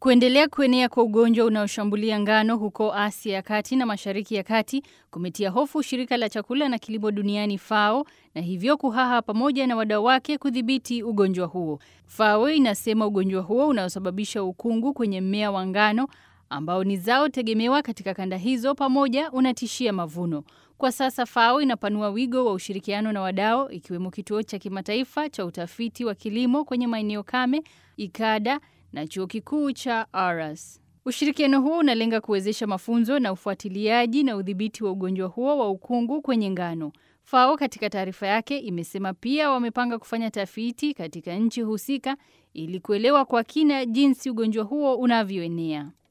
Kuendelea kuenea kwa ugonjwa unaoshambulia ngano huko Asia ya Kati na Mashariki ya Kati kumetia hofu shirika la chakula na kilimo duniani FAO na hivyo kuhaha pamoja na wadau wake kudhibiti ugonjwa huo. FAO inasema ugonjwa huo unaosababisha ukungu kwenye mmea wa ngano ambao ni zao tegemewa katika kanda hizo pamoja unatishia mavuno. Kwa sasa FAO inapanua wigo wa ushirikiano na wadau ikiwemo kituo cha kimataifa cha utafiti wa kilimo kwenye maeneo kame IKADA na chuo kikuu cha Aras. Ushirikiano huo unalenga kuwezesha mafunzo na ufuatiliaji na udhibiti wa ugonjwa huo wa ukungu kwenye ngano. FAO katika taarifa yake imesema pia wamepanga kufanya tafiti katika nchi husika ili kuelewa kwa kina jinsi ugonjwa huo unavyoenea.